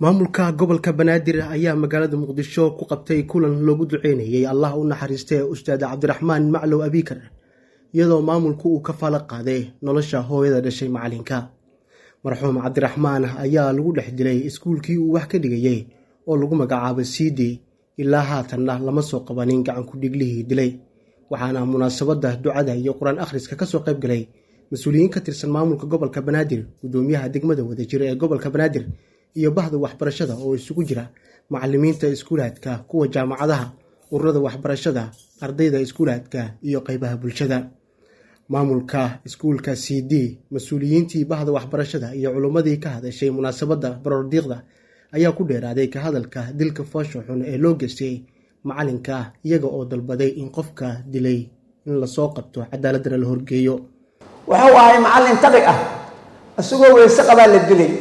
maamulka gobolka banaadir ayaa magaalada muqdisho ku qabtay kulan loogu duceynayay allah u naxariistee ustaad cabdiraxmaan maclow abikar iyadoo maamulku uu ka faalo qaaday nolosha hooyada dhashay macalinka marxuum cabdiraxmaan ayaa lagu dhex dilay iskuulkii uu wax ka dhigayey oo lagu magacaabay siidi ilaa haatanna lama soo qabanin gacankudhiglihii dilay waxaana munaasabadda ducada iyo qur-aan akhriska kasoo qayb galay mas-uuliyiin ka tirsan maamulka gobolka banaadir gudoomiyaha degmada wadajir ee gobolka banaadir iyo bahda waxbarashada oo isugu jira macalimiinta iskuulaadka kuwa jaamacadaha ururada waxbarashada ardayda iskuulaadka iyo qeybaha bulshada maamulka iskuulka c d mas-uuliyiintii bahda waxbarashada iyo culummadii ka hadashay munaasabadda barordiiqda ayaa ku dheeraaday ka hadalka dilka foosha xun ee loo geystay macalinka iyaga oo dalbaday in qofka dilay in lasoo qabto cadaaladana la horgeeyo wuxuu ahay macallin tabi ah isagoo weyse qabaa la dilay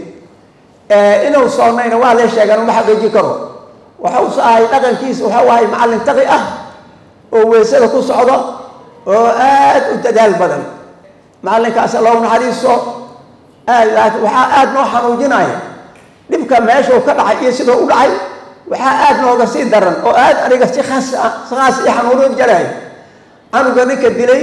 inuu soonnayna waa lee sheegaan uma xaqiiji karo wuxuuse ahay dhaqankiisa wuxuu ahay macallin taqi ah oo weysada ku socdo oo aad u dadaal badan macallinkaas allow naxariiso aad laakiin waxaa aada noo xanuujinaya dhibka meeshuu ka dhacay iyo siduu u dhacay waxaa aada nooga sii daran oo aad aniga si khaas si khaas iyo xanuunin jaraay canuga ninka dilay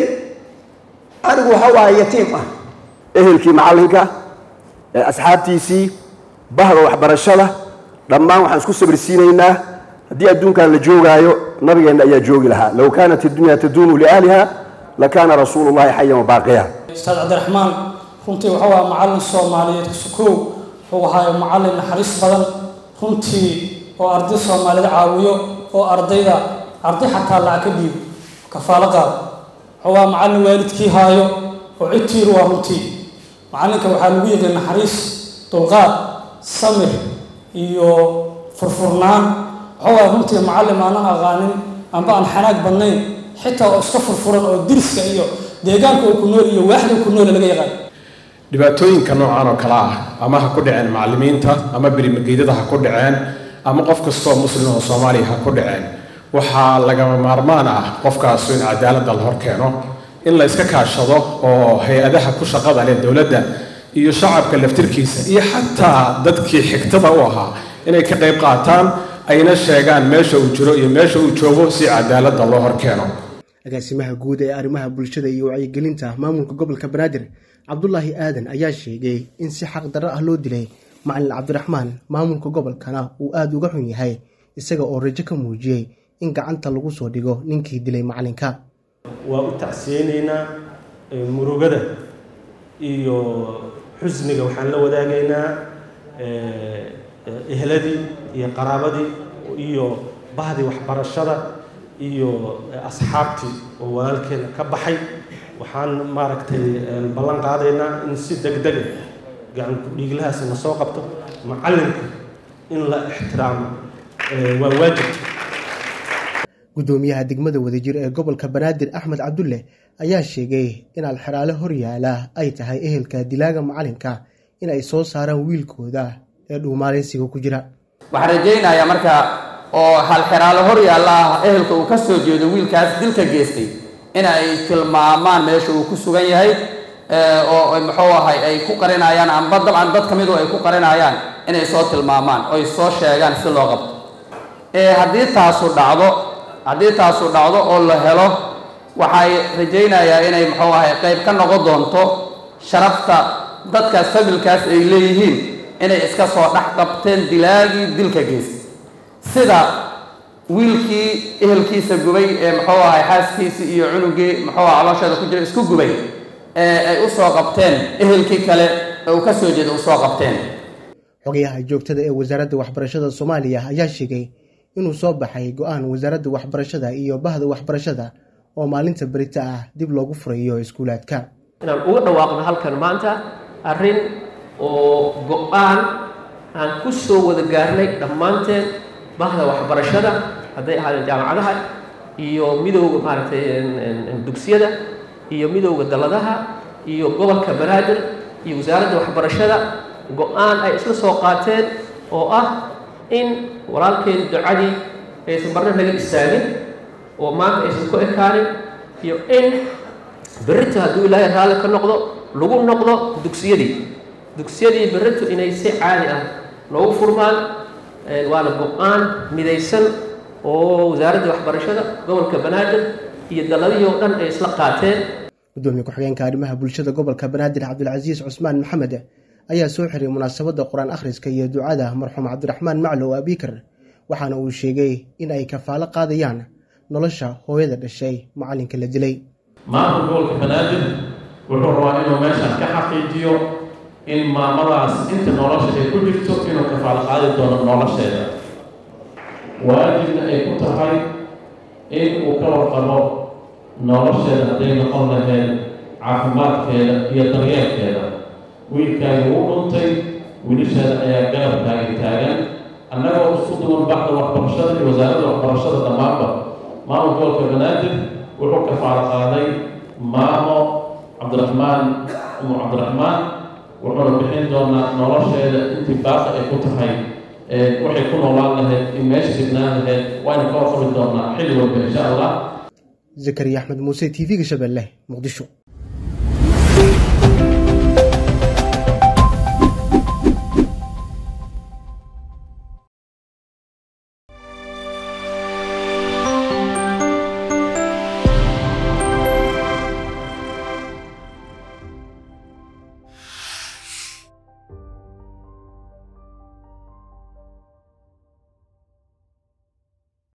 canugu waxa waaye yatiim ah ehelkii macallinka asxaabtiisii bahda waxbarashada dhammaan waxaan isku sabirsiinaynaa haddii adduunkan la joogaayo nabigeenna ayaa joogi lahaa low kaanat iddunya taduunu liahliha lakaana rasuulu llahi xayan wabaaqiya ustaad cabdiraxmaan runtii wuxuu ahaa macallin soomaaliyeed sukow wuxuu ahaa macallin naxariis badan runtii oo arday soomaalida caawiyo oo ardayda arday xataa lacag ka dhiibo kafaalo qaado wuxuu ahaa macallin waalidkii haayo oo cidtiiru waa runtii macallinka waxaa lagu yiqi naxariis dulqaad samir iyo furfurnaan waxuu ahaa runtii macallin aanan aqaanin amba aan xanaag badnayn xitaa oo iska furfuran oo diriska iyo deegaanka uu ku nool iyo waaxda uu ku noole laga yaqaan dhibaatooyinka noocan oo kale ah ama ha ku dhaceen macallimiinta ama berimageydada ha ku dhaceen ama qof kastoo muslim oo soomaaliya ha ku dhaceen waxaa lagama maarmaan ah qofkaasu in cadaaladda la hor keeno in la iska kaashado oo hay-adaha ku shaqada leh dowladda iyo shacabka laftirkiisa iyo xataa dadkii xigtada u ahaa inay ka qayb qaataan ayna sheegaan meesha uu jiro iyo meesha uu joogo si cadaaladda loo hor keeno agaasimaha guud ee arrimaha bulshada iyo wacyigelinta maamulka gobolka banaadir cabdulaahi aadan ayaa sheegay in si xaq darro ah loo dilay macalin cabdiraxmaan maamulka gobolkana uu aada uga xun yahay isaga oo rajo ka muujiyey in gacanta lagu soo dhigo ninkii dilay macalinka waa u tacsiyeynaynaa murugada iyo xusniga waxaan la wadaagaynaa ehladii iyo qaraabadii iyo bahdii waxbarashada iyo asxaabtii oo walaalkeena ka baxay waxaan maaragtay ballan qaadaynaa in si deg dega gacankudhiiglahaasi na soo qabto macallinka in la ixtiraamo waa waajib gudoomiyaha degmada wadajir ee gobolka banaadir axmed cabdulle ayaa sheegay in alxeraale horyaala ay tahay ehelka dilaaga macalinka in ay soo saaraan wiilkooda ee dhuumaaleysiga ku jira waxaan rajaynayaa marka oo halxeraalo horyaalla ah ehelka uu ka soo jeedo wiilkaas dilka geystay in ay tilmaamaan meesha uu ku sugan yahay oo muxuu ahay ay ku qarinayaan amba dabcan dad ka midu ay ku qarinayaan inay soo tilmaamaan oy soo sheegaan si loo qabto haddii taasu dhacdo haddii taasu dhacdo oo la helo waxay rajaynayaa inay muxuu ahay qayb ka noqon doonto sharafta dadkaas fabilkaas ay leeyihiin inay iska soo dhex qabteen dilaagii dilka geystay sida wiilkii ehelkiisa gubay ee muxuu ahay xaaskiisii iyo cunugii muxuu aha caloosheeda ku jira isku gubay ee ay u soo qabteen ehelkii kale ee uu ka soo jeeda u soo qabteen xogayaha joogtada ee wasaaradda waxbarashada soomaaliya ayaa sheegay inuu soo baxay go-aan wasaaradda waxbarashada iyo bahda waxbarashada oo maalinta berita ah dib loogu furayo iskuulaadka inaan uga dhawaaqno halkan maanta arrin oo go-aan aan ku soo wada gaarnay dhammaanteen bahda waxbarashada hadday ahaadeen jaamacadaha iyo midowda maaragtay dugsiyada iyo midowda dalladaha iyo gobolka banaadir iyo wasaaradda waxbarashada go-aan ay isla soo qaateen oo ah in walaalkeen ducadii aysan marna naga istaagin oo maanta aysan ku ekaanin iyo in berrito hadduu ilaahay raalli ka noqdo lagu noqdo dugsiyadii dugsiyadii berrito inay si caadi ah noogu furmaan waana go-aan midaysan oo wasaaradda waxbarashada gobolka banaadir iyo daladihii oo dhan ay isla qaateen gudoomiye ku-xigeenka arrimaha bulshada gobolka banaadir cabdilcasiis cusmaan maxamed ayaa soo xiray munaasabadda qur-aan akhriska iyo ducada marxuum cabdiraxmaan maclow abikar waxaana uu sheegay in ay kafaalo qaadayaan nolosha hooyada dhashay macalinka la dilay maamul gobolka banaadir wuxuu rabaa inuu meeshan ka xaqiijiyo in maamadaas inta nolosha ay ku jirto inuu kafaalo qaadi doono nolosheeda waajibna ay ku tahay in uu ka warqabo nolosheeda hadday noqon lahayd caafimaadkeeda iyo daryeelkeeda wiilkaagi wuu dhuntay wiilasheeda ayaa garabkaagi taagan annagoo isku duwan baxda waxbarashada iyo wasaaradda waxbarashada dhammaanba maamul gobolka banaadir wuxuu kafaalo qaaday maamo cabdiraxmaan umu cabdiraxmaan wuxuuna bixin doonaa nolosheeda intii baaqi ay ku tahay waxay ku noolaan lahayd in meesha signaan lahayd waaynu ka warqabi doonaa xilli walba insha allah zakariya axmed muuse t v-ga shabeelle muqdisho